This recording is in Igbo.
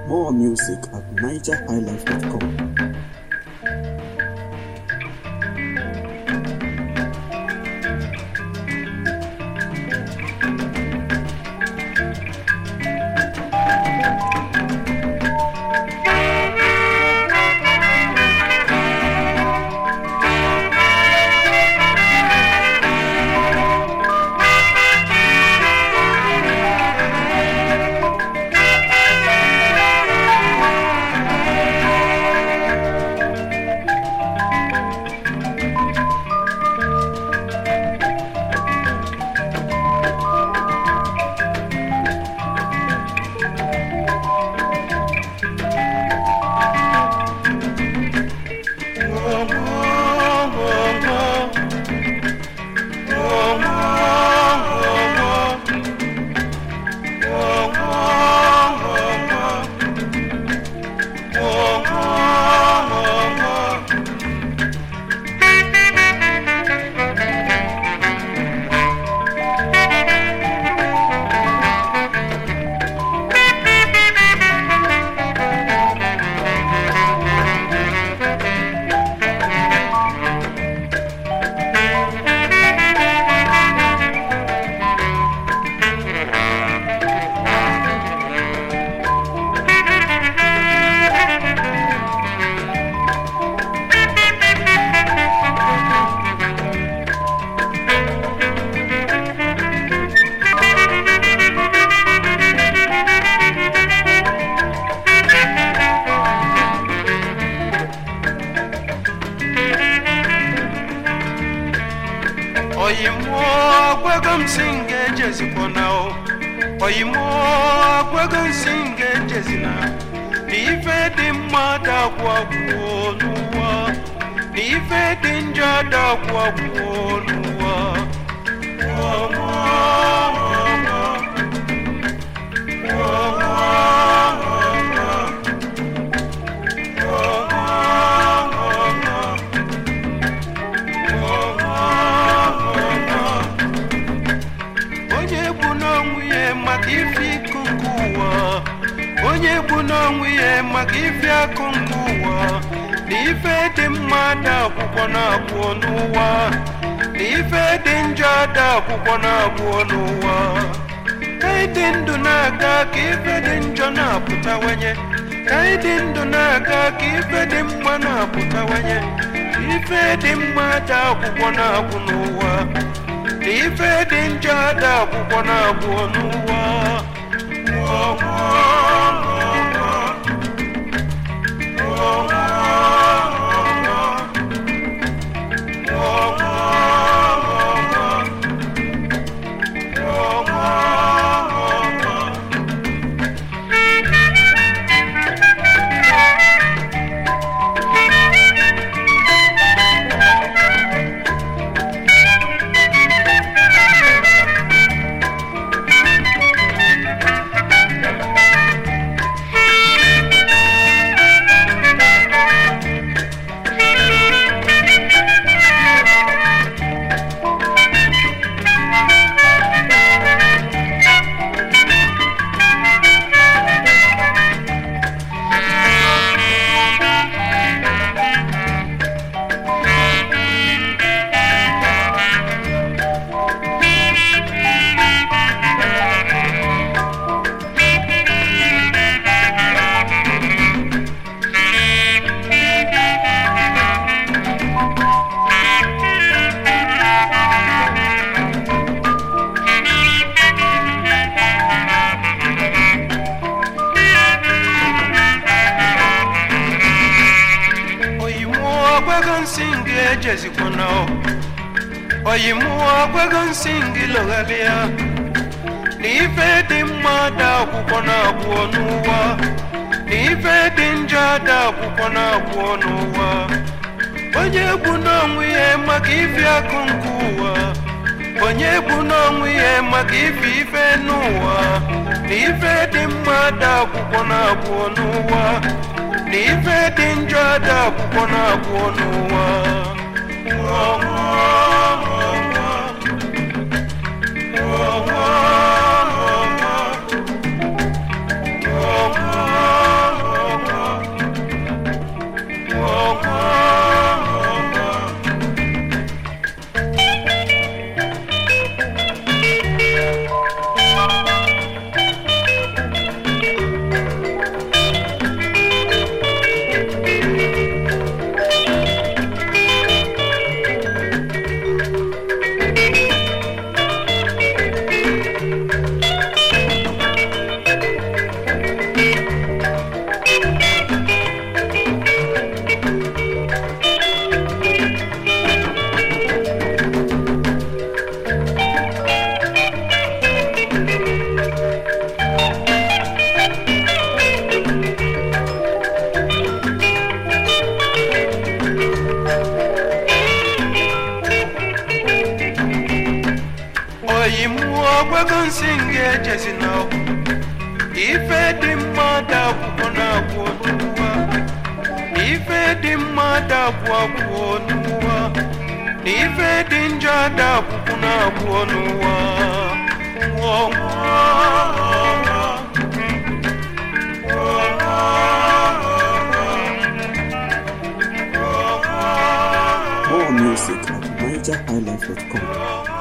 More music at nigerhighlife.com. oyimo gwego msinge jezikona o oyimo gwego msinge jezina n'ife dị mma dagwagwuo n'ụwa n'ife dị njọ dagwagwuo n'ụwa ọnwa ọnwa ọnwa onye gbu n'onwe ya maka ife ịkụ nke ụwa onye gbu n'onwe ya maka ife akụ nke ụwa na ife dị mma da akwụkwọ na-abụọ n'ụwa na ife dị njọ da akwụkwọ na-abụọ n'ụwa ka anyị dị ndụ na-aga ka ife dị njọ na-apụtawanye ka anyị dị ndụ na-aga ka ife dị mma na-apụtawanye ka ife dị mma da akwụkwọ na-abụ n'ụwa na ife dị njọ ada akwụkwọ na-abụ n'ụwa Ọnwa, ọnwa, ọnwa, ọnwa, ọnwa, ọnwa, ọnwa. oyimuo gwego nsị ngị ejezikwana o oyimuo gwego nsị ngị lọghalịa na ife dị mma da akwụkwọ na-abụọ n'ụwa na ife dị njọ da akwụkwọ na-abụọ n'ụwa onye gbu n'onwe ya maka ife akụ nke ụwa onye gbu n'onwe ya maka ife ife n'ụwa na ife dị mma da akwụkwọ na-abụọ n'ụwa na ife dị njọ da akwụkwọ na-abụọ n'ụwa Ọnwa, ọnwa, ọnwa, ọnwa, ọnwa, oyi mụọ gwago nsị nga ejezi n'ọgwụ ife dị mmadụ akwụkwọ na-agwụ n'ụwa ife dị mmadụ agwụ agwụ n'ụwa na ife dị njọ ada akwụkwọ na-agwụ n'ụwa nwụọ More music at nigerhighlife.com.